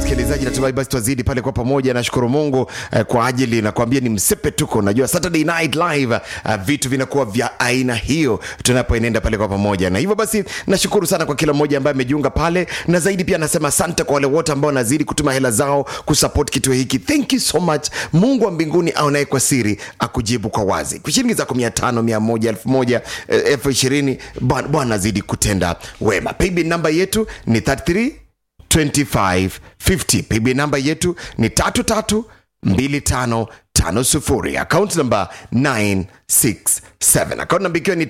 msikilizaji natumai basi twazidi pale kwa pamoja nashukuru mungu eh, kwa ajili nakwambia ni msepe tuko najua saturday night live uh, vitu vinakuwa vya aina hiyo tunapoenenda pale kwa pamoja na hivyo basi nashukuru sana kwa kila mmoja ambaye amejiunga pale na zaidi pia nasema asante kwa wale wote ambao wanazidi kutuma hela zao kusupport kituo hiki thank you so much mungu wa mbinguni aonaye kwa siri akujibu kwa wazi kwa shilingi zako mia tano mia moja elfu moja eh, elfu ishirini Bwana Bwana azidi kutenda wema paybill namba yetu ni 33 2550 pb namba yetu ni 332550 account namba 967 account namba ikiwa ni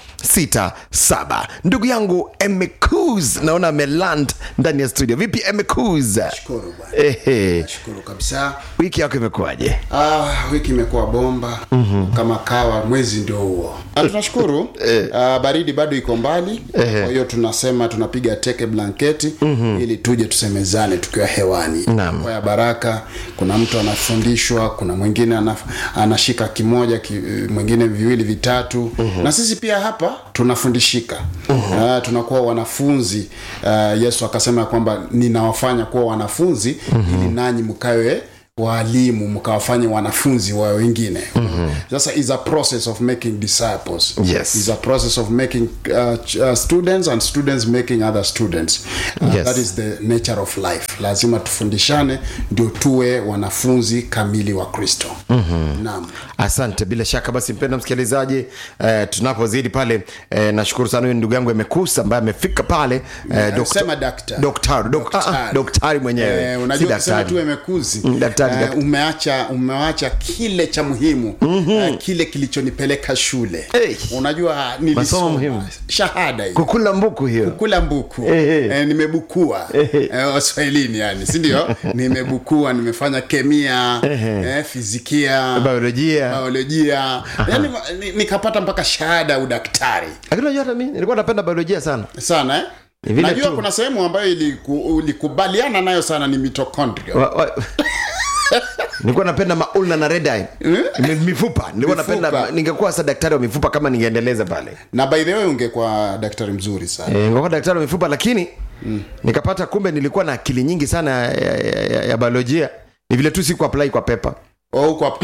967 ndugu yangu emecus naona ameland ndani ya studio vipi emecus Shukuru bwana. ehe Shukuru kabisa. wiki yako imekuwaje Ah, wiki imekuwa bomba mm-hmm. kama kawa, mwezi ndio huo. Na tunashukuru ah, baridi bado iko mbali, kwa hiyo tunasema tunapiga teke blanketi mm-hmm. ili tuje tusemezane tukiwa hewani. Naam. Kwa ya baraka, kuna mtu anafundishwa, kuna mwingine anaf, anashika kimoja ki, mwingine viwili vitatu mm-hmm. na sisi pia hapa tunafundishika mm-hmm. uh, tunakuwa wanafunzi uh, Yesu akasema ya kwamba ninawafanya kuwa wanafunzi mm-hmm. ili nanyi mkawe waalimu mkawafanye wanafunzi wa wengine mm-hmm. sasa is a process of making disciples Yes. is a process of making uh, ch- uh, students and students making other students uh, Yes. that is the nature of life lazima tufundishane ndio tuwe wanafunzi kamili wa kristo mm-hmm. naam asante bila shaka basi mpenda msikilizaji eh, tunapozidi pale eh, nashukuru sana huyu ndugu yangu emekusa ambaye amefika pale eh, dokta- sema daktari. daktari dok- ah, ah, Daktari. daktari mwenyewe Eh, si unajua kusema daktari tu emekuzi Mm, daktari, eh, daktari. umeacha umeacha kile cha muhimu mm-hmm. eh, kile kilichonipeleka shule Hey. unajua nilisoma muhimu. shahada hiyo kukula mbuku hiyo kula mbuku Ehe. eh, nimebukua eh, waswahilini yani sindio nimebukua nimefanya kemia eh, fizikia biolojia biolojia yani, ni- nikapata mpaka shahada ya udaktari lakini unajua hata mi nilikuwa napenda biolojia sana sana eh? Ni vile najua tu. kuna sehemu ambayo iliku, ulikubaliana nayo sana ni mitochondria Wa- wa- nilikuwa napenda maulna na red eye Mi- mifupa nilikuwa Mifupa. napenda ningekuwa sasa daktari wa mifupa kama ningeendeleza pale na by the way ungekuwa daktari mzuri sana e, ningekuwa daktari wa mifupa lakini mm. nikapata kumbe nilikuwa na akili nyingi sana ya, ya, ya, ya biolojia ni vile tu siku apply kwa pepa oh, kwa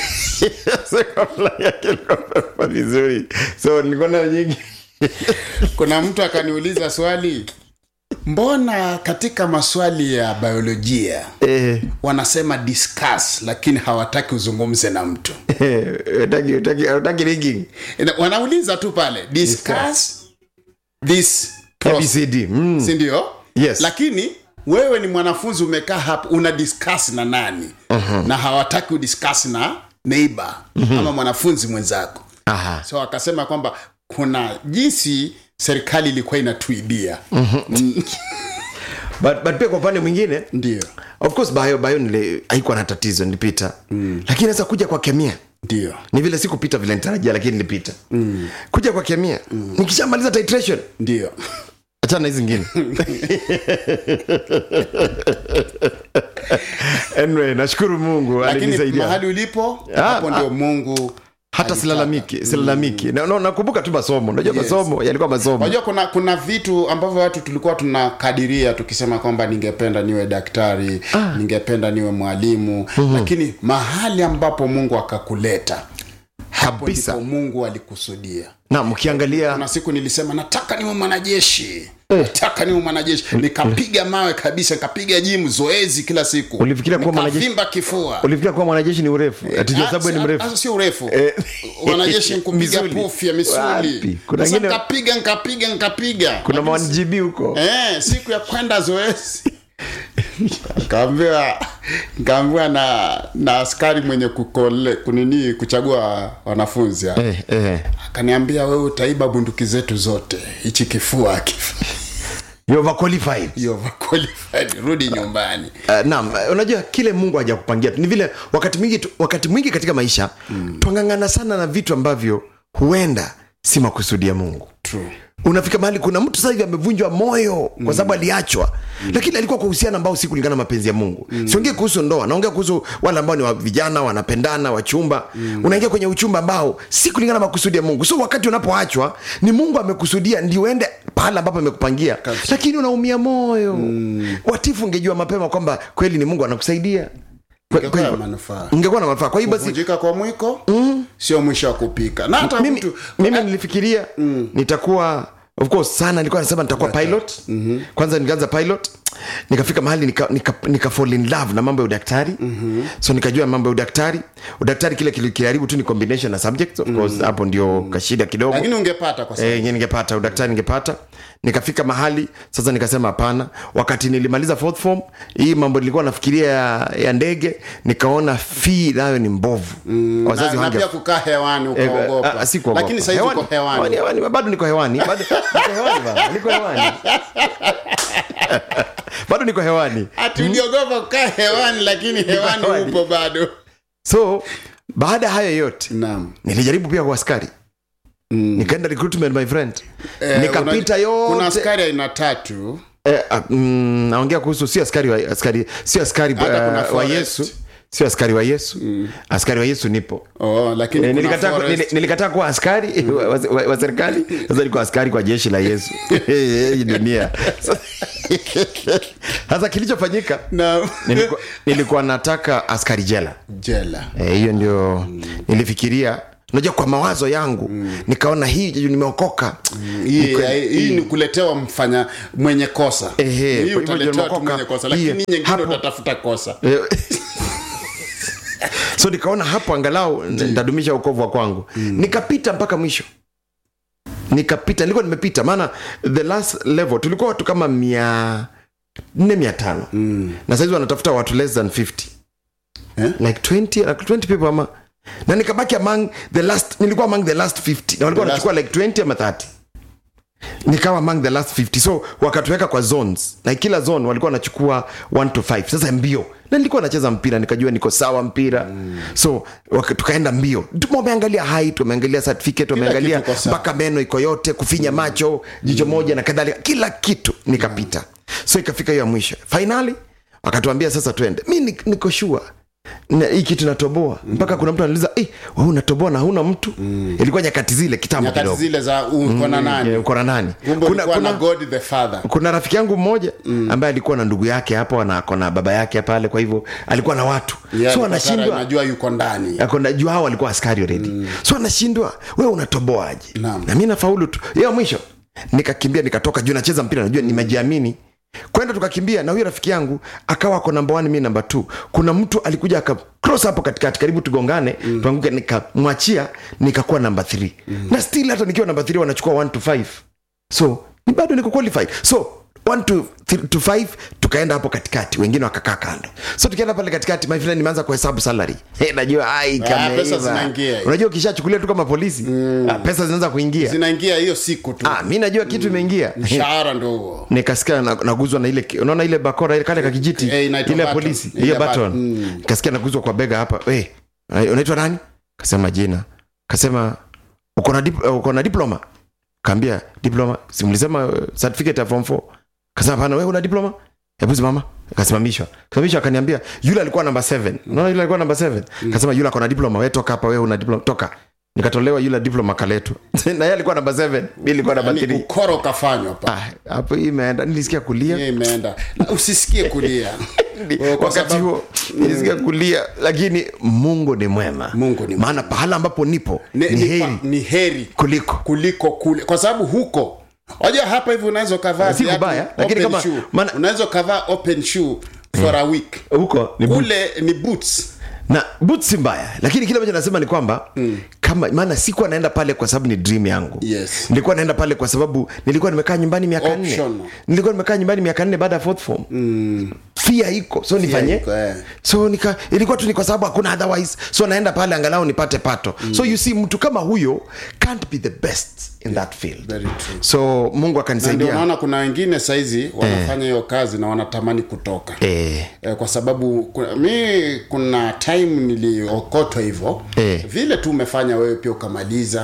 Sikuapply akili kwa pepa vizuri so nilikuwa nayo nyingi kuna mtu akaniuliza swali mbona katika maswali ya biolojia Eh, wanasema discuss lakini hawataki uzungumze na mtu eh, hutaki- hutaki- hutaki rigging. Ina- wanauliza tu pale discuss this process abcd mm. sindio Yes. lakini wewe ni mwanafunzi umekaa hapa una discuss na nani uh-huh. na hawataki udiscuss na neighbor uh-huh. ama mwanafunzi mwenzako Aha. so akasema kwamba kuna jinsi serikali ilikuwa inatuibia but, but pia kwa upande mwingine ndio of course bio bio nili haikuwa na tatizo nilipita mm. lakini sasa kuja kwa kemia ndio ni vile sikupita vile nitarajia lakini nilipita mm. kuja kwa kemia mm. nikishamaliza titration ndio achana na hizi zingine anyway nashukuru mungu lakini alinisaidia mahali ulipo Ah, hapo ah. ndio mungu hata alitaka. silalamiki silalamiki Na- na- nakumbuka tu masomo unajua Yes. masomo yalikuwa masomo unajua kuna kuna vitu ambavyo watu tulikuwa tunakadiria tukisema kwamba ningependa niwe daktari ah. ningependa niwe mwalimu mm-hmm. lakini mahali ambapo mungu akakuleta hapo Kabisa. ndipo mungu alikusudia na mkiangalia kuna siku nilisema nataka niwe mwanajeshi nataka niwe mwanajeshi nikapiga mawe kabisa nikapiga jimu zoezi kila siku Ulifikiria kuwa mwanajeshi? Nikavimba kifua ulifikiria kuwa mwanajeshi ni urefu atijua sababu wewe ni Ah, mrefu ah, sio urefu Eh. wanajeshi nkupiga Misuli. pufu ya Wapi? misuli Kuna Sasa wengine- nkapiga nkapiga nkapiga kuna mawangb huko eh, siku ya kwenda zoezi kaambiwa kaambiwa na na askari mwenye kukole kunini kuchagua wanafunzi hapa. eh, eh. akaniambia wewe utaiba bunduki zetu zote hichi kifua akif- You overqualified. you overqualified, rudi nyumbani Uh, naam uh, unajua kile mungu hajakupangia ni vile wakati mwingi tu- wakati mwingi katika maisha mm. twang'ang'ana sana na vitu ambavyo huenda si makusudi ya mungu True. unafika mahali kuna mtu sasa hivi amevunjwa moyo kwa sababu aliachwa lakini alikuwa kwa uhusiano ambao si kulingana na mapenzi ya mungu siongee kuhusu ndoa naongea kuhusu wale ambao ni wa vijana wanapendana wachumba unaingia kwenye uchumba ambao si kulingana na makusudi ya mungu so wakati unapoachwa ni mungu amekusudia ndio uende pahala ambapo amekupangia lakini unaumia moyo watifu ungejua mapema kwamba kweli ni mungu anakusaidia Kwe- Ingekuwa ya kwe- manufaa ungekuwa na manufaa kwa hiyo basi kuvunjika kwa mwiko sio mwisho wa kupika na hata mimi, mtu mimi nilifikiria nitakuwa of course sana nilikuwa nasema nitakuwa pilot mm-hmm. kwanza nikaanza pilot nikafika mahali nika, nika, nika fall in love na mambo ya udaktari mm-hmm. so nikajua mambo ya udaktari udaktari kile kili- kiliharibu tu ni combination na subjects of course hapo ndio kashida kidogo lakini ungepata kwa sababu Eh, nye ningepata udaktari ningepata nikafika mahali sasa nikasema hapana wakati nilimaliza fourth form hii mambo nilikuwa nafikiria ya, ya ndege nikaona fee nayo ni mbovu mm, na, na pia kukaa hewani Eh, ukaogopa ah, si kuogopa. lakini saizi uko hewani hewani, bado niko hewani bado niko hewani baba, niko hewani bado niko hewani ati uliogopa kukaa hewani lakini hewani hewani. upo bado so baada ya hayo yote naam nilijaribu pia kwa askari nikaenda recruitment my friend Eh, nikapita unaj- kuna yote askari aina tatu eh, ah, mm, naongea kuhusu sio askari wa, askari sio askari Hata kuna uh, wa forest. yesu sio askari wa yesu askari wa yesu nipo oh, lakini Eh, kuna nilikataa ku- forest. nili- nilikataa kuwa askari wa, wa, wa, wa serikali sasa niko askari kwa jeshi la yesu hii dunia sasa kilichofanyika na nilikuwa, nilikuwa nataka askari jela jela Eh, hiyo ndio nilifikiria unajua kwa mawazo yangu nikaona hii juu nimeokoka hii hii ni kuletewa mfanya mwenye kosa Ehe, hii kwa hivyo utaletewa tu nimeokoka. mwenye kosa Hii, lakini nyingine hapo- utatafuta kosa Eh, so nikaona hapo angalau ntadumisha ukovu wa kwangu nikapita mpaka mwisho nikapita nilikuwa nimepita maana the last level tulikuwa watu kama mia nne mia tano mm. na saizi wanatafuta watu less than 50 Eh? like 20, like 20 people ama na nikabaki among the last nilikuwa among the last 50 na walikuwa The wanachukua like 20 ama 30 nikawa among the last 50 so wakatuweka kwa zones na kila zone walikuwa wanachukua 1 to 5 sasa mbio na nilikuwa nacheza mpira nikajua niko sawa mpira mm. so waka, tukaenda mbio Tu- wameangalia height wameangalia certificate wameangalia kitu iko sawa. mpaka meno iko yote kufinya macho jicho moja na kadhalika kila kitu nikapita so ikafika hiyo ya mwisho fainali wakatuambia sasa twende mi ni- niko shua na hii kitu natoboa mpaka kuna mtu anauliza hey, unatoboa na huna mtu ilikuwa nyakati zile kitambo nyakati kidogo zile za uko na nani Eh, uko na nani kumbe kuna, ulikuwa na kuna, god the father kuna rafiki yangu mmoja ambaye alikuwa na ndugu yake hapo na ako na baba yake pale kwa hivyo alikuwa na watu Yeah, so kwa anashindwa Sara, najua yuko ndani Akona- juu hao walikuwa askari already so anashindwa we unatoboaje Naam. na mi nafaulu tu hiyo mwisho nikakimbia nikatoka juu nacheza mpira najua nimejiamini kwenda tukakimbia na huyo rafiki yangu akawa ako namba one mi namba t kuna mtu alikuja aka cross hapo katikati karibu tugongane mm. tuanguke nikamwachia nikakuwa namba th mm. na still hata nikiwa namba th wanachukua 1 to 5 so ni bado niko qualified so 1 to, th- to 5 tukaenda hapo katikati wengine wakakaa kando so tukienda pale katikati my friend nimeanza kuhesabu salary hey, najua ai pesa kameiva. zinaingia. unajua ukishachukulia tu kama polisi ah, pesa zinaanza kuingia zinaingia hiyo siku tu ah, mi najua kitu imeingia mshahara ndo huo nikasikia na- naguzwa na ile unaona ile bakora ile kale kakijiti Eh, inaitwa ile ya baton. polisi Ile hiyo baton. baton Mm. nikasikia naguzwa kwa bega hapa hey, unaitwa nani kasema jina kasema uko na dip, uko na diploma kaambia diploma simlisema uh, certificate ya form 4 kasema hapana wewe una diploma hebu simama akasimamishwa kasimamishwa akaniambia yule alikuwa namba 7 unaona yule alikuwa namba 7 kasema yule ako na diploma wewe toka hapa wewe una diploma toka nikatolewa yule diploma kaletwa na yeye alikuwa namba 7 mimi nilikuwa namba Yaani 3 ukoro ukafanywa pa Ah, hapo hii imeenda nilisikia kulia hiyo imeenda Na usisikie kulia Oh, kwa wakati sababu- huo nilisikia kulia lakini mungu ni mwema Mungu ni mwema. maana pahala ambapo nipo ni, ni ni, heri pa- ni heri kuliko kuliko kule kwa sababu huko waja hapa hivi unaweza ukavaa Si viatu kubaya, lakini open kama- shoe. maana- unaweza ukavaa open shoe for a week huko ni boots. kule ni boots na boots si mbaya lakini kile ambacho nasema ni kwamba mm. kama maana sikuwa naenda pale kwa sababu ni dream yangu Yes. nilikuwa naenda pale kwa sababu nilikuwa nimekaa nyumbani miaka nne Optional. nilikuwa nimekaa nyumbani miaka nne baada ya fourth form mm. fia iko so nifanye iko, eh. so nika ilikuwa tu ni kwa sababu hakuna otherwise so naenda pale angalau nipate pato mm. so you see mtu kama huyo can't be the best in that field Very true. so mungu Na ndio akanisaidia unaona kuna wengine saizi wanafanya hiyo kazi na wanatamani kutoka eh, eh, kwa sababu kuna, mi kuna time niliokotwa hivyo Eh. vile tu umefanya wewe pia ukamaliza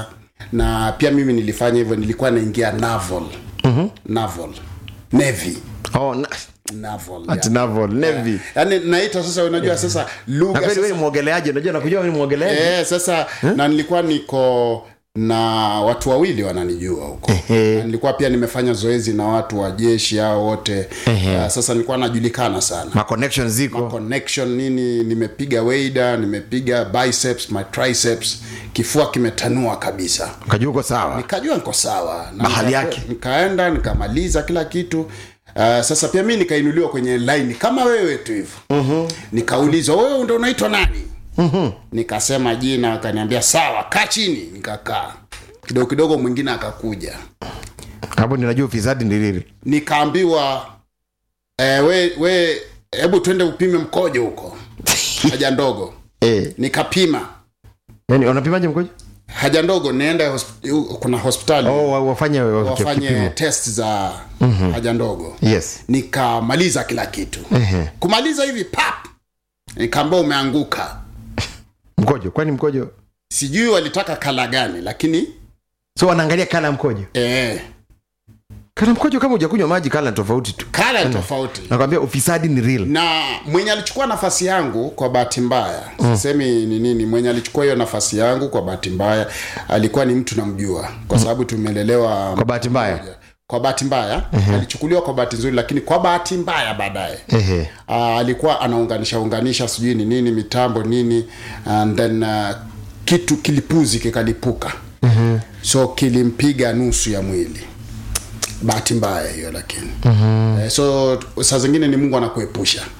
na pia mimi nilifanya hivyo nilikuwa naingia naval mm-hmm. naval navy oh, na, naval ati yeah. naval navy yaani naita sasa unajua sasa na lugha kweli wewe sasa, ni mwogeleaji unajua nakujua wewe ni mwogeleaji eh, sasa na nilikuwa niko na watu wawili wananijua huko Ehe. Na nilikuwa pia nimefanya zoezi na watu wa jeshi hao wote uh, sasa nilikuwa najulikana sana ma connection ziko connection nini nimepiga weida nimepiga biceps my triceps kifua kimetanua kabisa ukajua uko sawa nikajua niko sawa na Mahali nika- yake. nikaenda nikamaliza kila kitu uh, sasa pia mi nikainuliwa kwenye line kama wewe tu hivyo mm-hmm. nikaulizwa wewe ndo unaitwa nani mm-hmm. nikasema jina akaniambia sawa kaa chini nikakaa kidogo kidogo mwingine akakuja hapo ninajua ufisadi ni lili nikaambiwa eh, we we hebu twende upime mkojo huko haja ndogo eh nikapima yani unapimaje mkojo haja ndogo nienda hosp- kuna hospitali oh wa- wafanye wa- wafanye kipimo. test za mm-hmm. haja ndogo yes nikamaliza kila kitu Ehe. kumaliza hivi pap nikaambia umeanguka mkojo kwani mkojo sijui walitaka kala gani lakini so wanaangalia kala ya mkojo eh, kala mkojo kama hujakunywa maji kala ni tofauti tu kala ni tofauti nakwambia ufisadi ni real na mwenye alichukua nafasi yangu kwa bahati mbaya sisemi ni nini mwenye alichukua hiyo nafasi yangu kwa bahati mbaya alikuwa ni mtu namjua kwa sababu tumelelewa kwa bahati mbaya kwa bahati mbaya alichukuliwa kwa bahati nzuri lakini kwa bahati mbaya baadaye ehe uh, alikuwa anaunganisha unganisha sijui ni nini mitambo nini and then uh, kitu kilipuzi kikalipuka mm-hmm. so kilimpiga nusu ya mwili bahati mbaya hiyo lakini mm-hmm. eh, so saa zingine ni mungu anakuepusha